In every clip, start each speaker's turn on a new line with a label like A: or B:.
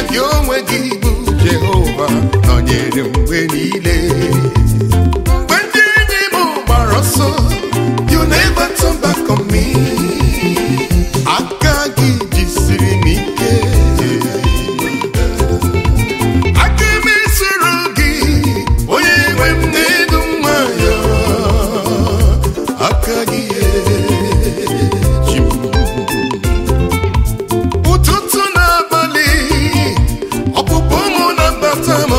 A: gị onwe gị bụ jehova nọnyere m mgbe niile mgbe ndị enyi m gbara ọsọ you never turn back on me aka gị jisiri m ike aka m esoro gị onye nwe m na-edu nwayọ aka gị eji m ụtụtụ n'abalị ọpụpụ mụ na mbata m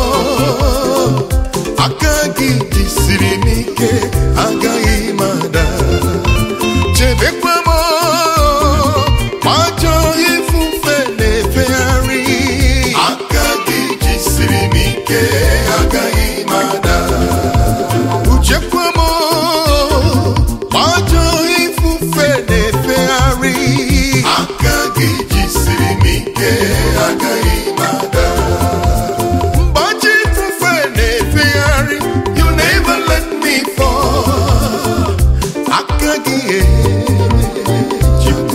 A: aka gị jisiri m ike agaghị m ada chebekwa m ma ajọ ifufe na-efegharị aka gị jisiri m ike agaghị m ada uchekwa m ma ajọ ifufe na-efegharị aka gị jisiri m ike agaghị m ada mgbe ajọ ifufe na-efegharị you never let me fall aka gị eji m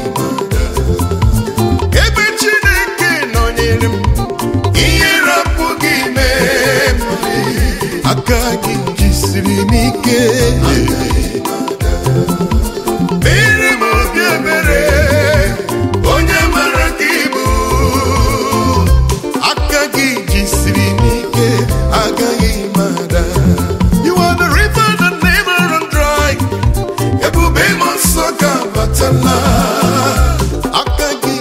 A: ebe chineke nọnyere m ihe rapụghị mee m aka gị jisiri m ike mere m obi ebere onye mara gị bụ aka gị jisiri m ike agaghị m ada you are the river that never run dry ebube m nsọ ga-abatala aka gị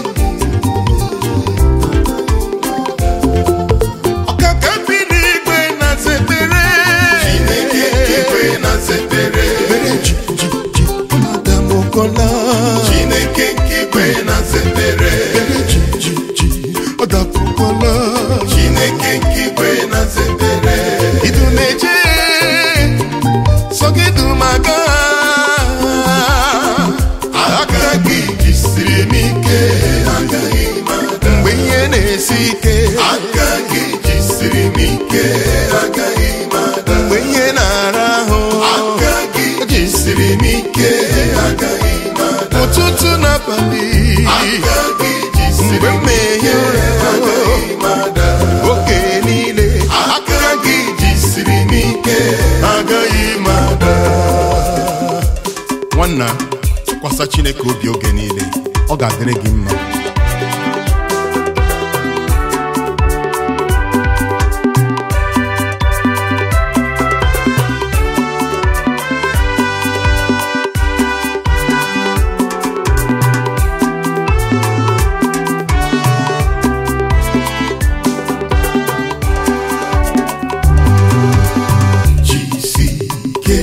A: ọkaka bi n'igwe na zebere chineke igwe na zebere adamokola chineke igwe na zebere ọdakwukwala chineke igwe na zebere idu na-eje sọgidumaga aka gị jisiri m ike agaghị m ada mgbe ihe na-esi ike aka gị jisiri m ike agaghị m ada mgbe ihe na-ara ahụ aka gị jisiri m ike agaghị m ada ụtụtụ n'abalị aka gị jisiri mgbe mmehie agaghị m ada oge niile aka gị jisiri m ike agaghị m ada nwanna tụkwasị chineke obi oge niile ọ ga-adịrị gị mma jisike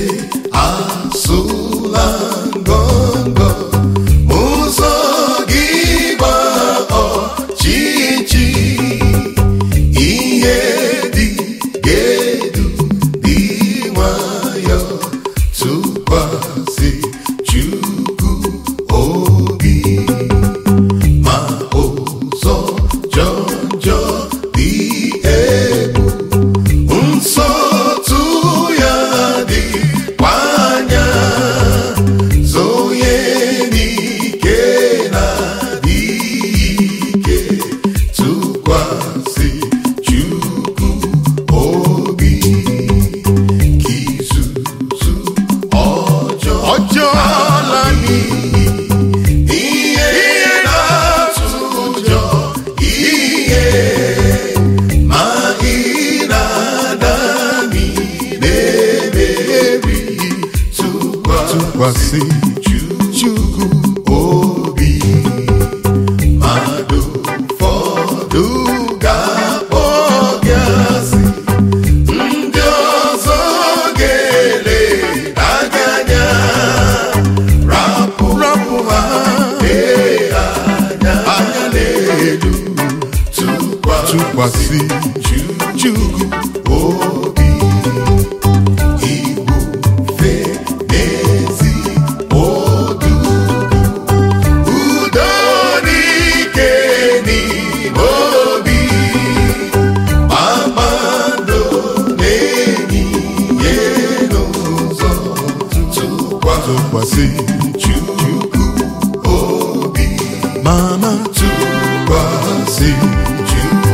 A: asụla ngọngọ ụzọ gị gba ọchịchị ihe dị ga-edu dị nwayọ tụkwasị Chukwu obi ma ụzọ jọjọ dị egwu nsọtụ ya dịkwa anya zonye n'ike na ike tụkwasị Chukwu obi ka izuzu ọjọọ ọjọọ la n'iyi ihe na-atụ ụjọ ihe ma ị na-ada na-emeri tụkwasị Chukwu obi mmadụ ụfọdụ ga-akpọ gị asị ndị ọzọ ga-ele gị anya rapụ rapụ ha lee anya anya n'elu tụkwasị Chukwu obi ibufe n'ezi odu udo n'ike n'ime obi kpakpando na-enyiye n'ụzọ tụkwasị Chukwu obi mama tụkwasị Chukwu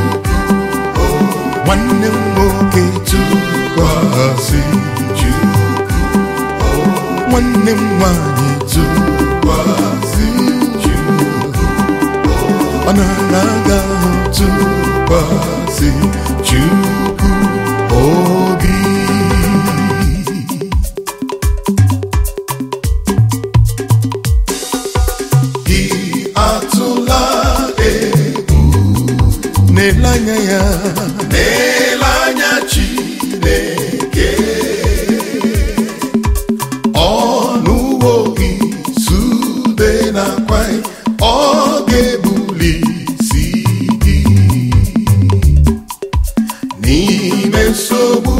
A: nwanne m nwoke tụkwasị Chukwu nwanne m nwanyị tụkwasị Chukwu ọ nara aga ahụ tụkwasị Chukwu obi gị atụla egwu n'ele anya ya n'ele anya Chineke ọnụwo gị sude na kwai ọ ga-ebuli isi gị n'ime nsogbu